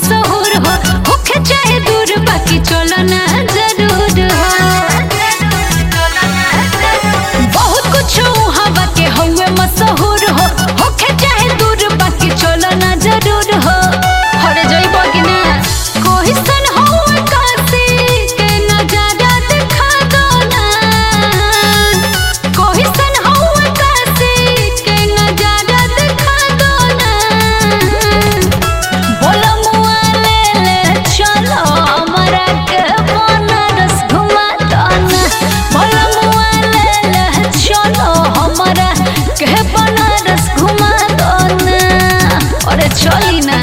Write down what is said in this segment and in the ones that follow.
मशहूर हो होखे चाहे दूर बाकी चलो ना जरूर हो बहुत कुछ हवा के हुए मशहूर हो होखे चाहे दूर बाकी चलो ना जरूर हो हरे जइबो कि ना कोई सन हो काशी के नजारा दिखा दो ना कोई सन हो काशी के नजारा दिखा दो ना बोलो मुआ ले ले चलो हमरा के बनारस घुमा दो ना बोलो मुआ ले ले चलो हमरा के बनारस घुमा दो ना अरे चली ना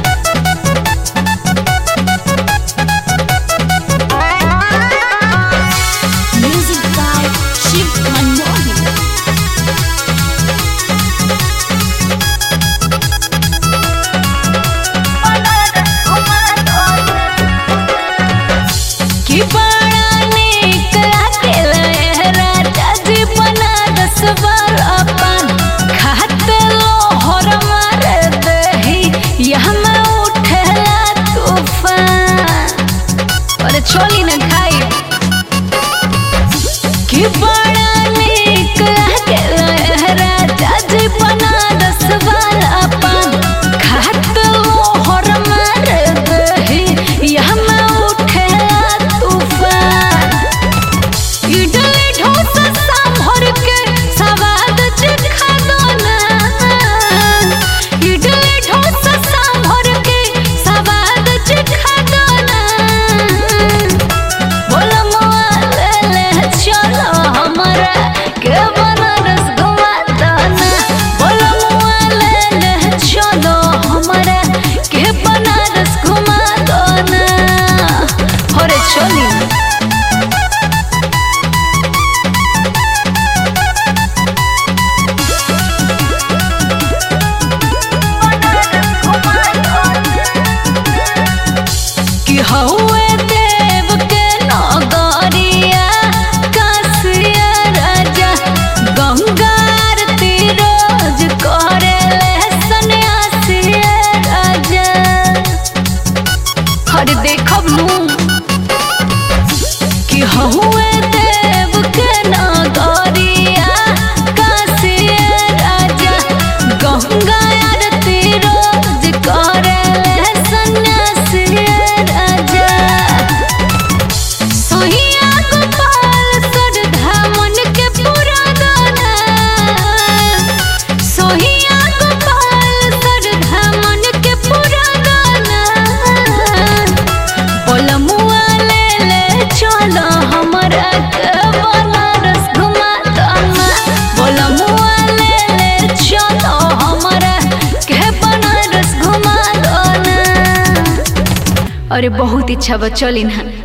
Music by Shiv Manmohan. कि बड़ा नीक लागेला राजा जी बनारस वाला पान खाते लोहर मारे दही यहाँ में उठेला तूफान अरे चली न खाई कि बड़ा नीक लागेला राजा जी बनारस वाला पान खाते लोहर मारे दही यहाँ में उठेला तूफान इडली डोसा सांभर के स्वाद चखा दो ना इडली डोसा सांभर के स्वाद चखा दो ना बोलो मुआ ले ले चलो हमरा के बनारस घुमा दो ना बोलो मुआ ले ले चलो हमरा के बनारस घुमा दो ना अरे चली ना कि हौवे देव के नगरिया कासिया राजा गंगार रोज करे सन्यासिया राजा हर देखब नू कि हौवे देव के नगरिया कासिया राजा गंगा आरती रोज करे सन्यासिया राजा सोहिया गोपाल सरधा मन के पूरा गाना सोहिया गोपाल सरधा मन के पूरा गाना बोलमुआ ले ले चलो हमरा के बनारस घुमा दो ना बोलमुआ ले ले चलो हमरा के बनारस घुमा दो ना अरे बहुत इच्छा बा चली ना